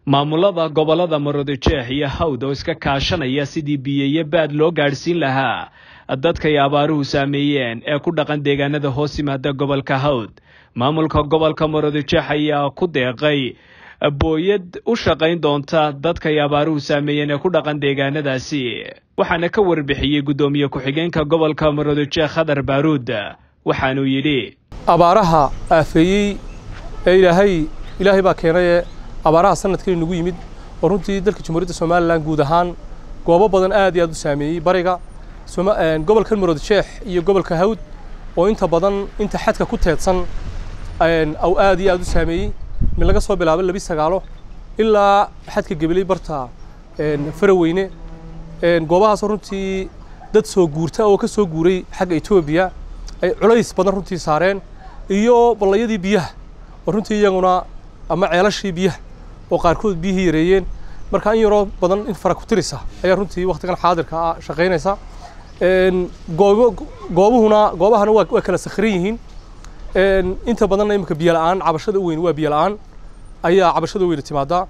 maamulada gobollada maroodijeex iyo hawd oo iska kaashanaya sidii biyeyo baad loo gaadhsiin lahaa dadkay abaaruhu saameeyeen ee ku dhaqan deegaanada hoos yimaada gobolka hawd maamulka gobolka maroodijeex ayaa ku deeqay booyad u shaqayn doonta dadkay abaaruhu saameeyeen ee ku dhaqan deegaanadaasi waxaana ka warbixiyey guddoomiye ku-xigeenka gobolka maroodijeex khadar baaruud waxaanuu yidhi abaaraha aafeeyey ee ilaahay ilaahay baa keenaye abaaraha sanadkii nagu yimid oo runtii dalka jamhuuriyadda somalilan guud ahaan goobo badan aad iyo aad u saameeyey bariga gobolkan maroodijeex iyo gobolka hawd oo inta badan inta xadka ku teedsan au aad iyo aad u saameeyey mid laga soo bilaabo labi sagaalo ilaa xadka gebeley barta faraweyne goobahaasoo runtii dad soo guurta oo ka soo guuray xagga etoobiya ay culays badan runtii saareen iyo ballayadii biyaha oo runtii iyaguna ama ceelashii biyaha oo qaarkood biyihii yareeyeen marka in yaroo badan in fara ku tirisa ayaa runtii waktigan xaadirka ah shaqaynaysa goobuhuna goobahana waa kala sakhiran yihiin inta badanna imika biyo la'aan cabashada u weyn waa biyo la'aan ayaa cabashada weyna timaadaa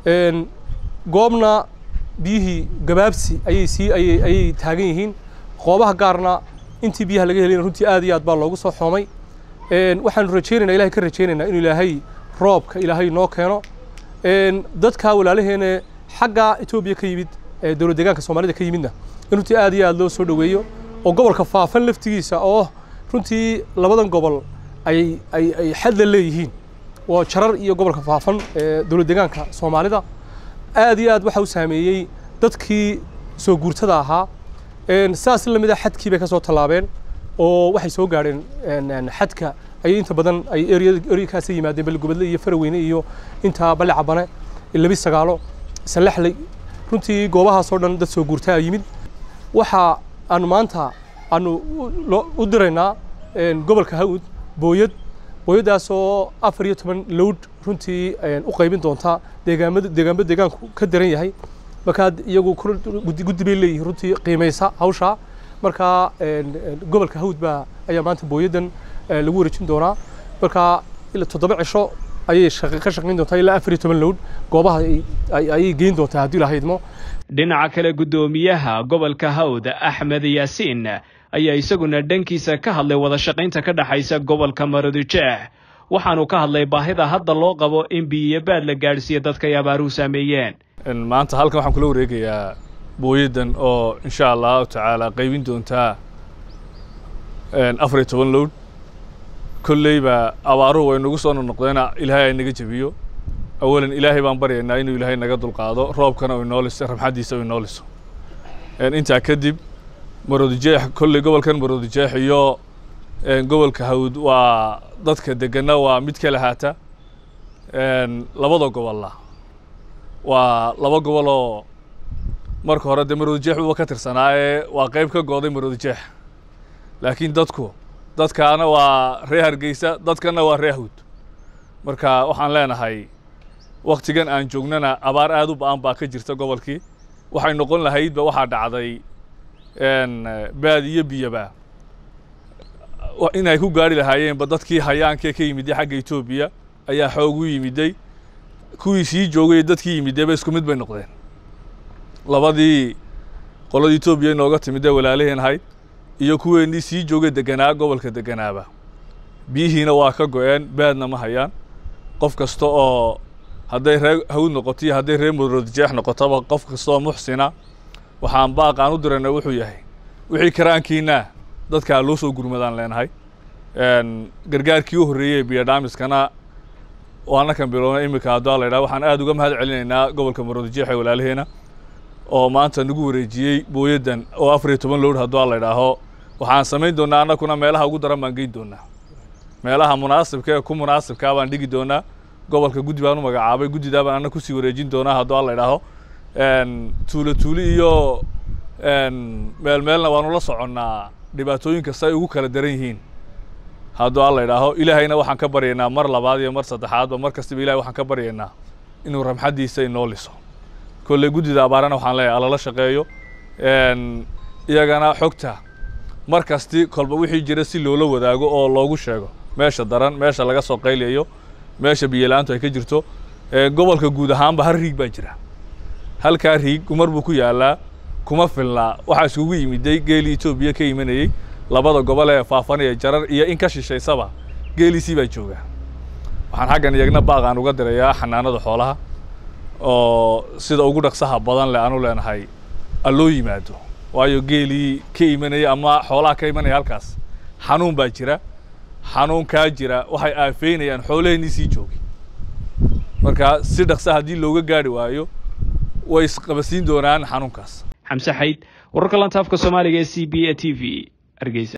goobna biyihii gabaabsi ayay sii ayay ayay taagan yihiin goobaha gaarna intii biyaha laga helayna runtii aad iyo aad baa loogu soo xoomay waxaanu rajaynaynaa ilahay ka rajaynaynaa inuu ilaahay roobka ilaahay noo keeno dadka walaalaheena xagga etoobiya ka yimid dowlad deegaanka soomaalida ka yimidna in runtii aad iyo aad loo soo dhoweeyo oo gobolka faafan laftigiisa oo runtii labadan gobol ay ay ay xadla leeyihiin waa jarar iyo gobolka faafan ee dowlad deegaanka soomaalida aad iyo aad waxa u saameeyey dadkii soo guurtada ahaa saas la mid a xadkii bay ka soo tallaabeen oo waxay soo gaadheen xadka ayay inta badan ay eryakaasa yimaadeen balgobadle iyo faraweyne iyo intaa balle cabane labi sagaalo salaxley runtii goobahaasoo dhan dad soo guurtaa yimid waxa aanu maanta aanu u diraynaa gobolka hawd booyad booyaddaasoo afar iyo toban lowd runtii u qaybin doonta deegaamada deegaanba deegaanku ka daran yahay markaa iyagu guddi bay leeyihiin runtii qiimaysa hawshaa markaa gobolka hawd baa ayaa maanta booyaddan lagu wareejin doonaa markaa ilaa toddoba cisho ayay ka shaqayn doontaa ilaa afar iyo toban lowd goobaha ayay geyn doontaa haddii lahayd mo dhinaca kale guddoomiyaha gobolka hawd axmed yaasiin ayaa isaguna dhankiisa ka hadlay wada shaqaynta ka dhexaysa gobolka maroodijeex waxaanu ka hadlay baahida hadda loo qabo in biyo baad la gaadhsiiya dadkay abaaruhu saameeyeen maanta halkan waxaan kula wareegayaa booyaddan oo insha allahu tacaala qaybin doontaa afar iyo toban lowd kolleyba abaaruhu way nagu soo noqnoqdeena ilaahay ay naga jebiyo awalan ilaahay baan baryaynaa inuu ilaahay naga dulqaado roobkana u inoo liso ramxaddiisa u inoo liso intaa kadib maroodijeex kolley gobolkan maroodijeex iyo gobolka hawd waa dadka degana waa mid ka lahaata labada gobolla waa laba gobol oo marka hore dee maroodijeex uba ka tirsanaa ee waa qayb ka gooday maroodijeex laakiin dadku dadkaana waa ree hargeysa dadkana waa ree hawd marka waxaan leenahay waktigan aan joognana abaar aad u ba-an baa ka jirta gobolkii waxay noqon lahaydba waxaa dhacday baad iyo biyaba inay ku gaari lahaayeenba dadkii hayaankee ka yimiday xagga etoobiya ayaa xoog u yimiday kuwii sii joogay dadkii yimidayba isku mid bay noqdeen labadii qoladii etoobiya inooga timidee walaalaheen ahayd iyo kuweennii sii joogay deganaa gobolka deganaaba biyihiina waa ka go-een baadna ma hayaan qof kasta oo hadday ree hawd noqoto iyo hadday ree maroodijeex noqotoba qof kasta oo muxsina waxaan baaqaan u dirayna wuxuu yahay wixii karaankiina dadkaa loo soo gurmadaan leenahay gargaarkii u horreeyey biyodhaamiskana waana kan bilownay iminka haddua la ydhaha waxaan aad uga mahad celinaynaa gobolka maroodijeex ee walaalaheena oo maanta nagu wareejiyey booyaddan oo afar iyo toban lowd haddua la ydhaaho waxaan samayn doonaa annakuna meelaha ugu daran baan geyn doonaa meelaha munaasibka ee ku munaasibkaa baan dhigi doonaa gobolka guddi baan u magacaabay guddidaa baan anna kusii wareejin doonaa haddua la ydhaaho tuulo tuuli iyo meel meelna waanu la soconnaa dhibaatooyinka si ay ugu kala daran yihiin hadduu alla idhaaho ilaahayna waxaan ka baryaynaa mar labaad iyo mar saddexaadba mar kastaba ilahay waxaan ka baryaynaa inuu ramxaddiisa inoo liso kolley guddida abaarana waxaan leeyahay alala shaqeeyo iyagana xogta mar kasti kolba wixii jira si loola wadaago oo loogu sheego meesha daran meesha laga soo qaylayo meesha biyo la-aantu ay ka jirto gobolka guud ahaanba hal riig baa jira halkaa riig gumar buu ku yaalaa kuma filnaa waxaa iskugu yimiday geelii etoobiya ka imanayey labada gobol ee faafanaya jarar iyo in ka shishaysaba geeliisii baa jooga waxaan xaggan iyagna baaqaan uga dirayaa xanaanada xoolaha oo sida ugu dhaqsaha badan leh aanu leenahay alloo yimaado waayo geelii ka imanaya ama xoolaha ka imanaya halkaas xanuun baa jira xanuunkaa jira waxay aafeynayaan xoolaheennii sii joogay marka si dhaqsa haddii looga gaari waayo way isqabasiin doonaan xanuunkaas xamse xayd wararka lantaafka soomaaliga ee c b a t v hargeysa